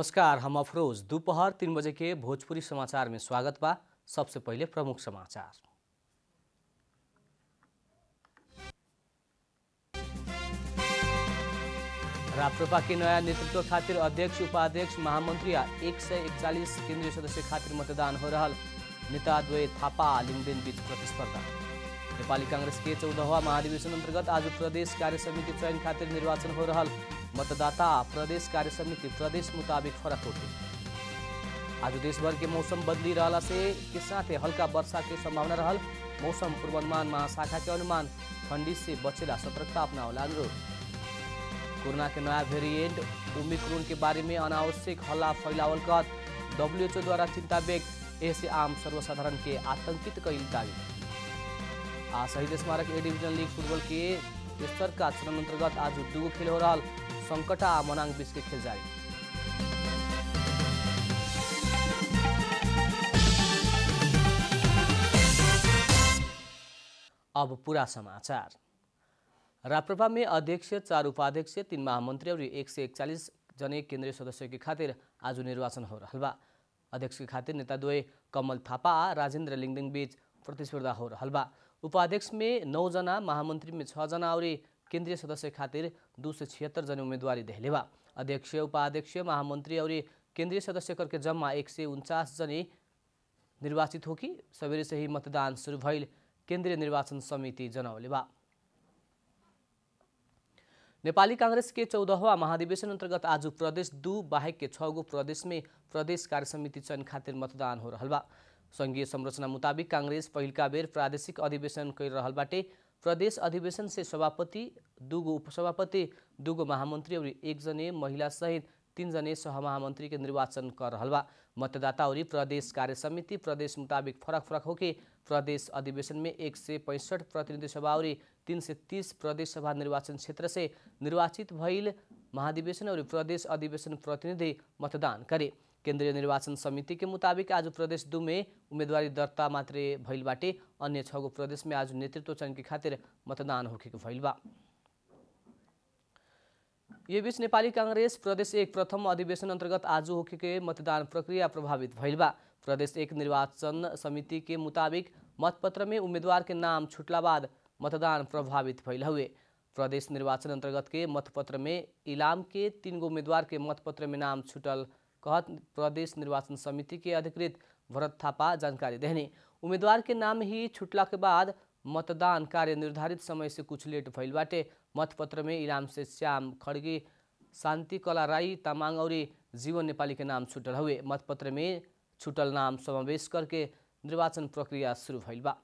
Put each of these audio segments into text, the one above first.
नमस्कार हम अफरोज दोपहर तीन बजे के भोजपुरी समाचार में स्वागत बा सबसे पहले प्रमुख समाचार राप्रपा के नया नेतृत्व खातिर अध्यक्ष उपाध्यक्ष महामंत्री आ एक सय एकचालिस केन्द्रीय सदस्य खातिर मतदान हो रहल नेता द्वय थापा आ लिङदेन बीच प्रतिस्पर्धा नेपाली काङ्ग्रेस के चौदहवा महाधिवेशन अन्तर्गत आज प्रदेश कार्य समिति चयन खातिर निर्वाचन हो रहल मतदाता आ प्रदेश कार्य समिति प्रदेश मुताबिक फरक होते आज देशभर के मौसम बदली रहला से के साथे हल्का वर्षा के संभावना रहल मौसम पूर्वानुमान महाशाखा के अनुमान ठंडी से बचेला सतर्कता अपनावला अनुरोध कोरोना के नया वेरिएंट ओमिक्रोन के बारे में अनावश्यक हल्ला फैलावल कर डब्ल्यूएचओ द्वारा चिंता व्यक्त ऐसे आम सर्वसाधारण के आतंकित कईल दावी आ शहीद स्मारक ए डिवीजन लीग फुटबॉल के तेसर का चरण अंतर्गत आज दुगो खेल हो रहा संकटा आ मनांग बीच के खेल जारी अब पूरा समाचार राप्रपा में अध्यक्ष चार उपाध्यक्ष तीन महामंत्री और एक सय एकचालिस जने केन्द्रीय सदस्य के खातिर आज निर्वाचन हो रहा बा अध्यक्ष के खातिर नेता द्वय कमल थापा आ राजेन्द्र लिङदिङ बीच प्रतिस्पर्धा हो रहा बा उपाध्यक्ष में नौजना महामंत्री में छजना और केन्द्रीय सदस्य खातिर दू सौ छिहत्तर जने उम्मीदवारी देहले बा अध्यक्ष उपाध्यक्ष महामंत्री और केन्द्रीय सदस्य करके जम्मा एक सय उन्चास जने निर्वाचित हो कि सवेरे से ही मतदान शुरू भइल केन्द्रीय निर्वाचन समिति जनौले बा नेपाली काङ्ग्रेस के चौदहवा महाधिवेशन अन्तर्गत आज प्रदेश दू बाहेक के छ गो प्रदेश में प्रदेश कार्य समिति चयन खातिर मतदान हो रहल बा सङ्घीय संरचना मुताबिक काङ्ग्रेस पहिलका बेर प्रादेशिक अधिवेशन कर रहल बाटे प्रदेश अधिवेशन से सभापति दूगो उपसभापति दूगो महामन्त्री और एकजने महिला सहित तीनजने सहमहामन्त्री के निर्वाचन कर रहल बा मतदाता और प्रदेश कार्य समिति प्रदेश मुताबिक फरक फरक होके प्रदेश अधिवेशन में एक सय पैंसठ प्रतिनिधि सभा और तीन सय तीस प्रदेश सभा निर्वाचन क्षेत्र से निर्वाचित भइल महाधिवेशन और प्रदेश अधिवेशन प्रतिनिधि मतदान करे केन्द्रीय निर्वाचन समिति के मुताबिक आज प्रदेश दू में उम्मेदवारी दर्ता मात्रै भइल बाटे अन्य छ गो प्रदेश में आज नेतृत्व चयन के खातिर मतदान होखेको भइल बा ये बीच नेपाली काङ्ग्रेस प्रदेश एक प्रथम अधिवेशन अन्तर्गत आज होके मतदान प्रक्रिया प्रभावित भइल बा प्रदेश एक निर्वाचन समिति के मुताबिक मतपत्र में उम्मीदवार के नाम छुटला बाद मतदान प्रभावित भइल हुए प्रदेश निर्वाचन अन्तर्गत के मतपत्र में इलाम के तीन गो उम्मीदवार के मतपत्र में नाम छुटल कहत प्रदेश निर्वाचन समिति के अधिकृत भरत थापा जानकारी देने उम्मीदवार के नाम ही छुटला के बाद मतदान कार्य निर्धारित समय से कुछ लेट भइल बाटे मतपत्र में इलाम से श्याम खड्गे शान्ति कला राई तामाङ और जीवन नेपाली के नाम छुटल हुए मतपत्र में छुटल नाम समावेश करके निर्वाचन प्रक्रिया शुरू भइल बा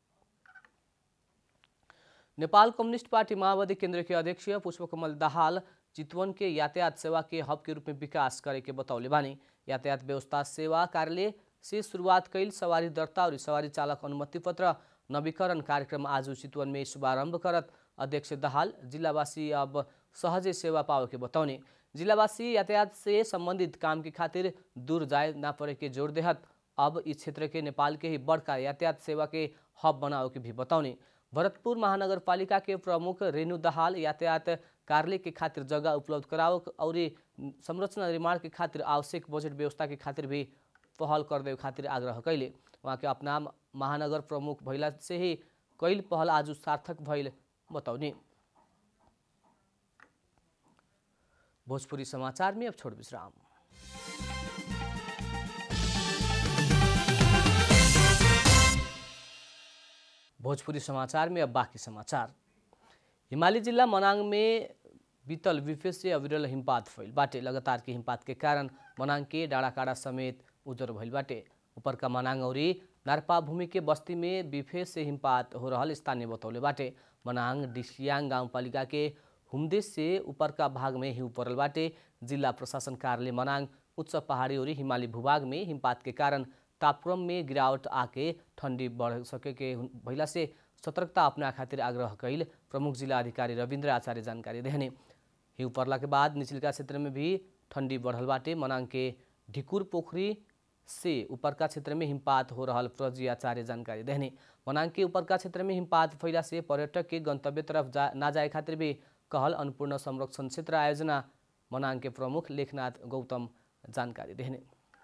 नेपाल कम्युनिस्ट पार्टी माओवादी केन्द्र के अध्यक्ष पुष्पकमल दाहाल चितवन के यातायात सेवा के हब के रूप में विकास करे के बतौले बानी यातायात व्यवस्था सेवा कार्यालय से शुरुआत कैल सवारी दर्ता और सवारी चालक अनुमति पत्र नवीकरण कार्यक्रम आज चितवन में शुभारंभ करत अध्यक्ष दाहाल जिल्लावासी अब सहजै सेवा पाओ के बताउने जिल्लावासी यातायात से संबंधित काम के खातिर दूर जाए ना पड़े के जोड़ देहत अब इस क्षेत्र के नेपाल के ही बड़का यातायात सेवा के हब बनाओ के भी बताउने भरतपुर महानगरपालिका के प्रमुख रेणु दाहाल यातायात कार्यालय के खातिर जगह उपलब्ध कराओ और संरचना निर्माण के खातिर आवश्यक बजट व्यवस्था के खातिर भी पहल कर दे खातिर आग्रह कैले वहाँ के अपना महानगर प्रमुख भैला से ही कैल पहल आज सार्थक भइल बताउने भोजपुरी समाचार में अब छोड़ विश्राम भोजपुरी समाचार में अब बाकी समाचार हिमाली जिल्ला मनाङ में बीतल विफे से अविरल हिमपात भइल बाटे लगातार के हिमपात के कारण मनाङ के डाँडाकाँडा समेत उजर भइल बाटे ऊपर का मनाङ औरी नारपा भूमि के बस्ती में बिफे से हिमपात हो रहल स्थानीय बतौले बाटे मनाङ डिसियाङ गाउँपालिका के हुम्देश से ऊपर का भाग में हिउँ परल बाटे जिल्ला प्रशासन कार्यालय मनाङ उच्च पहाडी और हिमाली भूभाग में हिमपात के कारण तापक्रम में गिरावट आके ठंडी बढ़ सके के भइला से सतर्कता अपना खातिर आग्रह कैल प्रमुख जिला अधिकारी रविन्द्र आचार्य जानकारी देहने हिउँ पर्ला के बाद निचलका क्षेत्र में भी ठंडी बढ़ल बाटे मनाङ के ढिकुर पोखरी से ऊपरका क्षेत्र में हिमपात हो रहल प्रजी आचार्य जानकारी देहने मनाङ के ऊपरका क्षेत्र में हिमपात फैला से पर्यटक के गंतव्य तरफ जा ना जाए खातिर भी कहल अन्नपूर्ण संरक्षण क्षेत्र आयोजना मनाङ के प्रमुख लेखनाथ गौतम जानकारी देने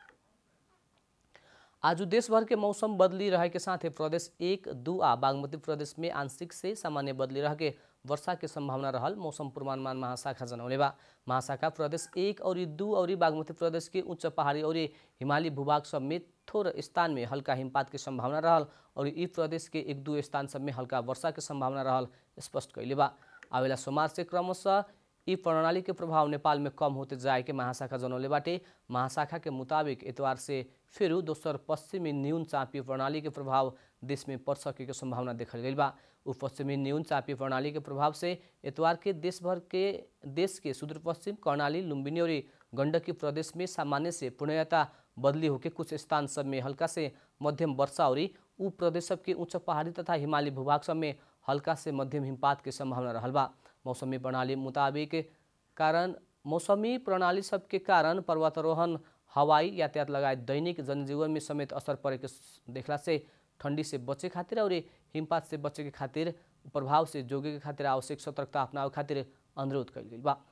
आज देश भर के मौसम बदली रहे के साथ प्रदेश एक दू आ बागमती प्रदेश में आंशिक से सामान्य बदली रह के वर्षा के संभावना रहल मौसम पूर्वानुमान महाशाखा जनौले बा महाशाखा प्रदेश एक और दू और बागमती प्रदेश के उच्च पहाड़ी और हिमाली भूभाग सब में थोर स्थान में हल्का हिमपात के संभावना रहल और ई प्रदेश के एक दू स्थान सब में हल्का वर्षा के संभावना रहल स्पष्ट कैले बा आवेला सोमवार से क्रमशः यी प्रणाली के प्रभाव नेपाल में कम होते जाए के महाशाखा जनौले बाटे महाशाखा के मुताबिक एतवार से फिर दोसर पश्चिमी न्यून चापी प्रणाली के प्रभाव देश में पड़ सके के संभावना देखल गई बा उ पश्चिमी न्यून चापी प्रणाली के प्रभाव से एतवार के देश भर के देश के सुदूर पश्चिम कर्णाली लुम्बिनी और गंडकी प्रदेश में सामान्य से पूर्णयता बदली होके कुछ स्थान सब में हल्का से मध्यम वर्षा और उ प्रदेश सब के उच्च पहाड़ी तथा हिमाली भूभाग सब में हल्का से मध्यम हिमपात के संभावना रहल बा मौसमी प्रणाली मुताबिक कारण मौसमी प्रणाली सबके कारण पर्वतारोहण हवाई यातायात लगायत दैनिक जनजीवन में समेत असर पड़े देखला से ठंडी से बचे खातिर और हिमपात से बचे के खातिर प्रभाव से जोगे के खातिर आवश्यक सतर्कता अपनावे खातिर अनुरोध कल गई बा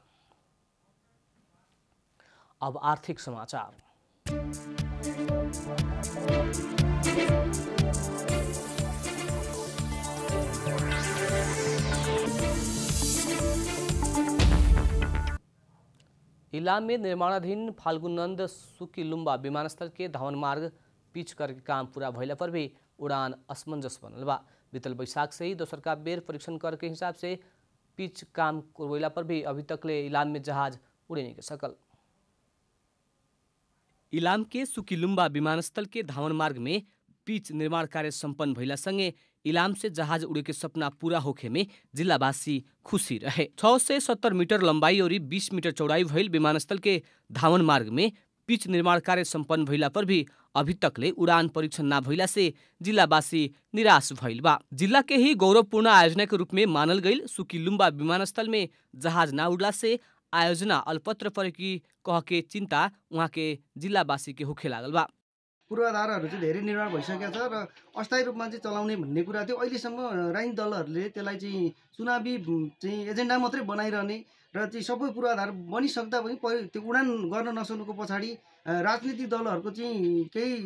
अब आर्थिक समाचार इलाम में निर्माणाधीन फाल्गुनंद सुकीलुम्बा विमानस्थल के धावन मार्ग पिच करके काम पूरा भैला पर भी उड़ान असमंजस बनल बा बीतल बैसाख से ही दोसर का बेर परीक्षण कर के हिसाब से पिच काम करवैला पर भी अभी तक ले इलाम में जहाज उड़े नहीं के सकल इलाम के सुकीलुम्बा विमानस्थल के धावन मार्ग में पिच निर्माण कार्य सम्पन्न भइला सँगै इलाम से जहाज उड़े के सपना पूरा होखे में जिल्लावासी खुशी रहे छ सय सत्तर मीटर लम्बाई और बीस मीटर चौड़ाई भइल विमानस्थल के धावन मार्ग में पिच निर्माण कार्य सम्पन्न भइला पर भी अभी तकले उड़ान परीक्षण ना भइला से जिल्लावासी निराश भइल बा जिल्ला के ही गौरवपूर्ण आयोजना के रूप में मानल गईल सुकीलुम्बा विमानस्थल में जहाज ना उड़ला से आयोजना अल्पत्र परेकी कह के चिन्ता उहाँ के जिल्लावासी के होखे लागल बा पूर्वाधारहरू चाहिँ धेरै निर्माण भइसकेको छ र अस्थायी रूपमा चाहिँ चलाउने भन्ने कुरा थियो अहिलेसम्म राजनीतिक दलहरूले त्यसलाई चाहिँ चुनावी चाहिँ एजेन्डा मात्रै बनाइरहने र चाहिँ सबै पूर्वाधार बनिसक्दा पनि पहि त्यो उडान गर्न नसक्नुको पछाडि राजनीतिक दलहरूको चाहिँ केही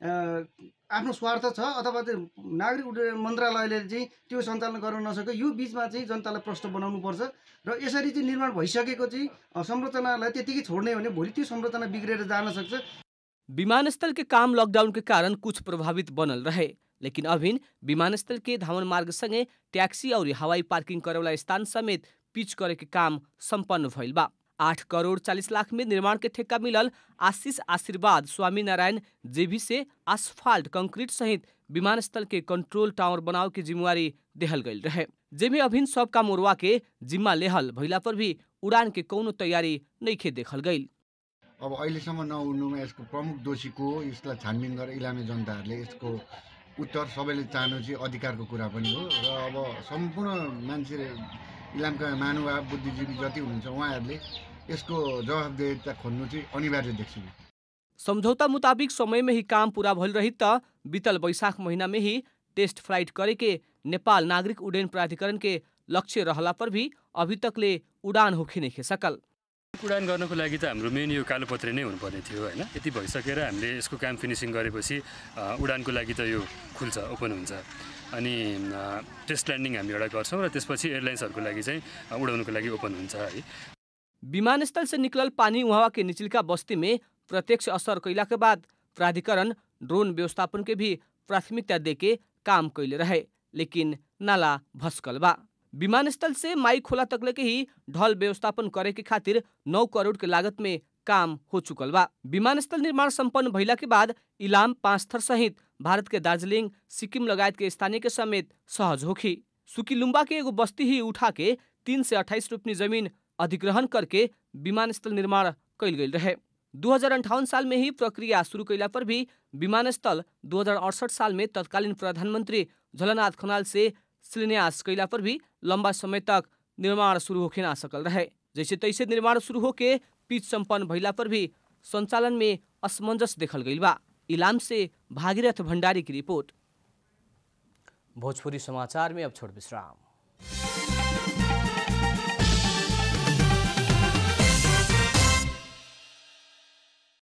आफ्नो स्वार्थ छ अथवा त्यो नागरिक उड्डयन मन्त्रालयले चाहिँ त्यो सञ्चालन गर्न नसक्यो यो बिचमा चाहिँ जनतालाई प्रश्न बनाउनुपर्छ र यसरी चाहिँ निर्माण भइसकेको चाहिँ संरचनालाई त्यतिकै छोड्ने भने भोलि त्यो संरचना बिग्रेर जान सक्छ विमानस्थल के काम लॉकडाउन के कारण कुछ प्रभावित बनल रहे लेकिन अभिन विमानस्थल के धावन मार्ग संगे टैक्सी और हवाई पार्किंग करे वाला स्थान समेत पिच करे के काम संपन्न भइल बा आठ करोड़ चालीस लाख में निर्माण के ठेका मिलल आशीष आशीर्वाद स्वामी नारायण जेबी से आसफाल्ट कंक्रीट सहित विमानस्थल के कंट्रोल टावर बनाव के जिम्मेवारी देहल गईल रहे जेमे अभिन सब काम उड़वा के जिम्मा लेहल भइला पर भी उड़ान के कौनो तैयारी नइखे देखल गईल अब अहिलेसम्म नउड्नुमा यसको प्रमुख दोषी को हो यसलाई छानबिन गरेर इलामे जनताहरूले यसको उत्तर सबैले चाहनु चाहिँ अधिकारको कुरा पनि हो र अब सम्पूर्ण मान्छे इलामका महानुभाव बुद्धिजीवी जति हुनुहुन्छ उहाँहरूले यसको जवाबदेहिता खोज्नु चाहिँ अनिवार्य देख्छु समझौता मुताबिक समय में ही काम पूरा भइल रही त बीतल बैशाख महीना में ही टेस्ट फ्लाइट करे के नेपाल नागरिक उड्डयन प्राधिकरण के लक्ष्य रहला पर भी अभी तकले उडान होखे नहीं सकल उडान गर्नको लागि त हाम्रो मेन यो कालोपत्रे नै हुनुपर्ने थियो होइन यति भइसकेर हामीले यसको काम फिनिसिङ गरेपछि अ, उडानको लागि त यो खुल्छ ओपन हुन्छ अनि अ, टेस्ट ल्यान्डिङ हामी एउटा गर्छौँ र त्यसपछि एयरलाइन्सहरूको लागि चाहिँ अ, उडाउनुको लागि ओपन हुन्छ है विमानस्थल से निकलल पानी उहाँ के निचलका बस्ती में प्रत्यक्ष असर कैला के बाद प्राधिकरण ड्रोन व्यवस्थापन के भी प्राथमिकता देके काम कैले रहे लेकिन नाला भस्कल बा विमानस्थल से माई खोला तकले के ही ढल व्यवस्थापन करे के खातिर नौ करोड़ के लागत में काम हो चुकल बा विमानस्थल निर्माण संपन्न भइला के बाद इलाम पाँच थर सहित भारत के दार्जिलिङ सिक्किम लगायत के स्थानीय के समेत सहज होखी सुकीलुम्बा के एगो बस्ती ही उठा के तीन से अट्ठाईस रोपनी जमीन अधिग्रहण करके विमानस्थल निर्माण कैल गेल रहे दू साल में ही प्रक्रिया शुरू कैला पर भी विमानस्थल दू साल में तत्कालीन प्रधानमंत्री झलनाथ खनाल से शिलान्यास कैला पर भी लंबा समय तक निर्माण शुरू होके ना सकल रहे जैसे तैसे निर्माण शुरू होके पिच संपन्न भइला पर भी संचालन में असमंजस देखल गइल बा इलाम से भागीरथ भंडारी की रिपोर्ट भोजपुरी समाचार में अब छोड़ विश्राम